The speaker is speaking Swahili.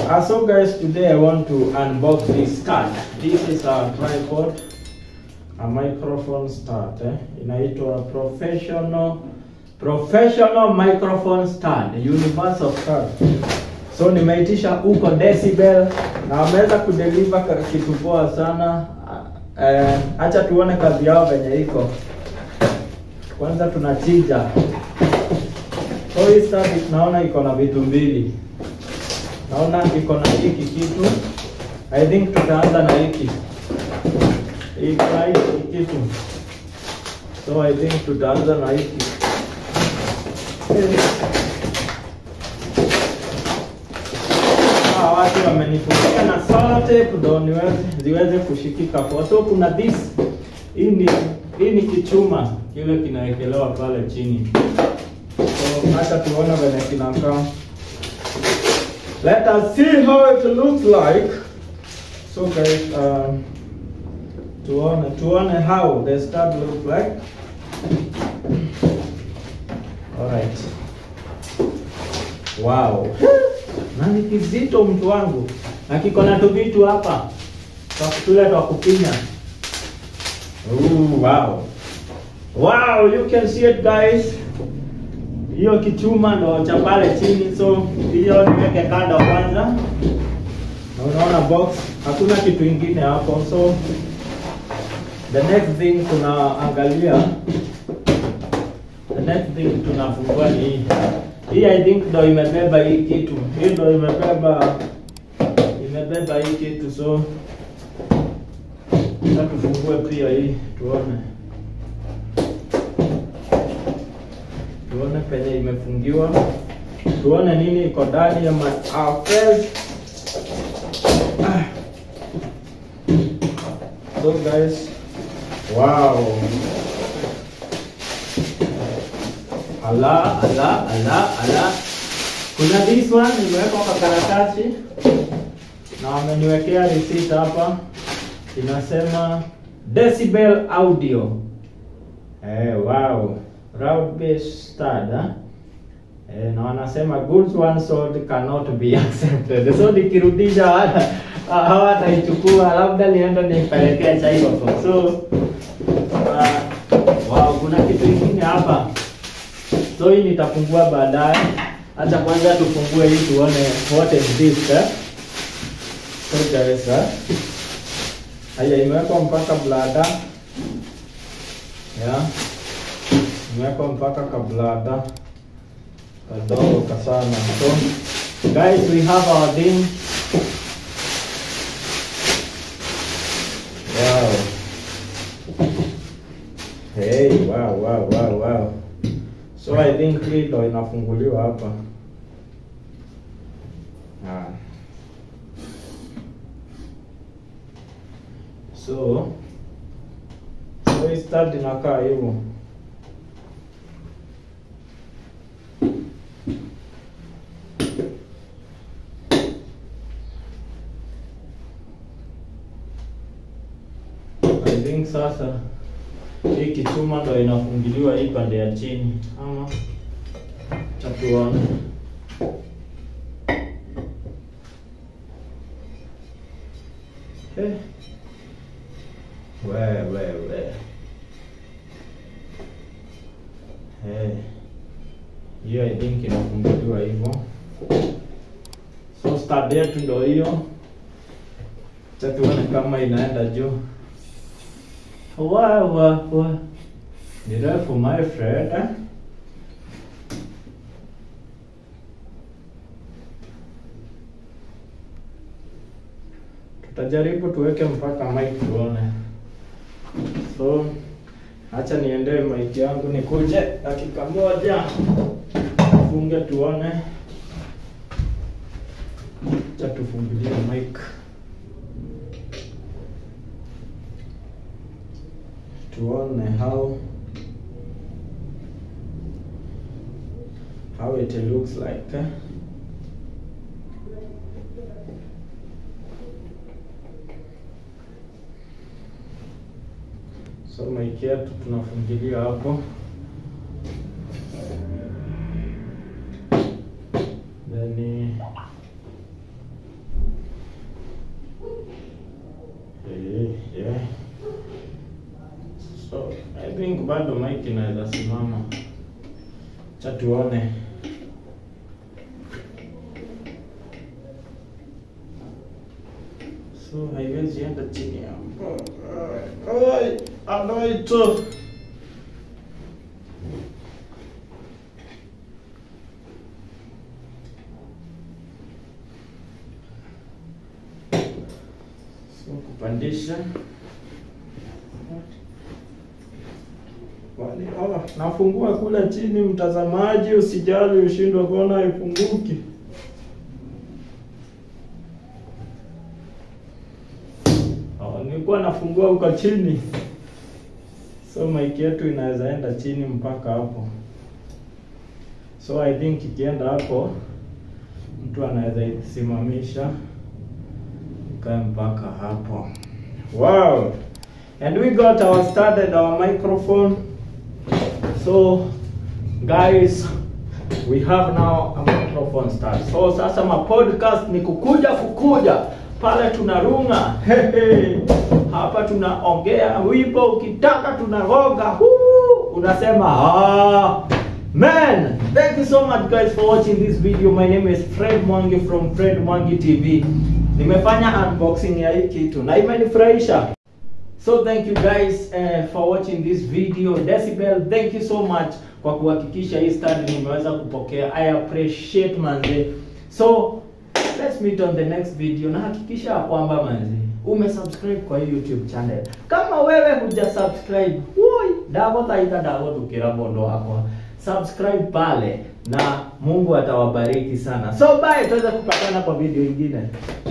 Uh, so guys, today I want to unbox this stand. This is a tripod, a microphone stand. Eh? Inaitwa professional professional microphone stand, universal stand. So nimeitisha huko Decibel na wameweza kudeliver ka- kitu poa sana. Eh, acha tuone kazi yao venye iko. Kwanza tunachija. So hii stand naona iko na vitu mbili. Naona iko na hiki kitu. I think tutaanza na hiki. Iko na hiki kitu. So I think tutaanza na hiki. Hawa watu wamenifungia na sellotape ndio niweze ziweze kushikika poa. So kuna this hii ni hii ni kichuma kile kinawekelewa pale chini. So hata tuone venye kinakaa. Let us see how it looks like. So guys, um, tuone tuone how the stud looks like. Alright. Wow. Na ni kizito mtu wangu. Na kiko na tu vitu hapa. Kwa tule twa kupinya. Ooh, wow. Wow, you can see it guys. Hiyo kichuma ndo cha pale chini, so hiyo niweke kando kwanza. Na unaona box, hakuna kitu ingine hapo, so the next thing tunaangalia, the next thing tunafungua ni hii. Hii I think ndo imebeba hii kitu, hii ndo imebeba imebeba hii kitu, so sasa tufungue pia hii tuone. tuone penye imefungiwa, tuone nini iko ndani ya ma- our first. Ah. So guys, wow. Ala, ala, ala, ala. Kuna this one imewekwa kwa karatasi na wameniwekea receipt hapa, inasema Decibel Audio. Eh, wow. Round base stud, eh? Eh, na wanasema goods one sold cannot be accepted. So nikirudisha hata hawataichukua, labda nienda nipelekee China. So uh, wow, kuna kitu kingine hapa. So hii nitafungua baadaye. Acha kwanza tufungue hii tuone what is this eh? So guys, eh? Haya imewekwa mpaka blada. Yeah imewekwa mpaka kablada kadogo kasana. So guys, we have our thing. Wow. Hey, wow, wow, wow, wow. So I think hii ndo inafunguliwa hapa. Ah. So so hii stand inakaa hivyo. I think sasa hii kichuma ndo inafungiliwa hii pande ya chini, ama tatuone. Eh. We we we. Eh. Hiyo I think inafunguliwa hivyo. So stud yetu ndo hiyo. Acha tuone kama inaenda juu. Wa wa wa. Ni refu my friend. Eh? Tutajaribu tuweke mpaka mic tuone. So acha niendee mic yangu nikuje dakika moja. Funge tuone. Acha tufungulie mic. tuone how how it looks like eh? so mic yetu tunafungilia hapo then bado mic inaweza simama. Cha tuone. So haiwezi enda chini hapo. Ai, anaito. So kupandisha. Wale, oh, nafungua kule chini, mtazamaji, usijali ushindwe kuona haifunguki. Oh, nilikuwa nafungua huko chini, so mic yetu inaweza enda chini mpaka hapo. So I think ikienda hapo, mtu anaweza isimamisha ikae mpaka hapo. Wow! And we got our started our microphone. So guys, we have now a microphone start. So sasa ma podcast ni kukuja kukuja pale tunarunga Hehe. hapa tunaongea wimbo ukitaka tunaroga Huu, unasema ah man thank you so much guys for watching this video my name is Fred Mwangi from Fred Mwangi TV nimefanya unboxing ya hii kitu na imenifurahisha So thank you guys uh, for watching this video. Decibel, thank you so much kwa kuhakikisha hii stand nimeweza kupokea. I appreciate manze. So let's meet on the next video na hakikisha ya kwamba manze umesubscribe kwa hii YouTube channel. Kama wewe huja subscribe, woi, dago taita dago tukira bondo wako. Subscribe pale na Mungu atawabariki sana. So bye, tuweza kupatana kwa video ingine.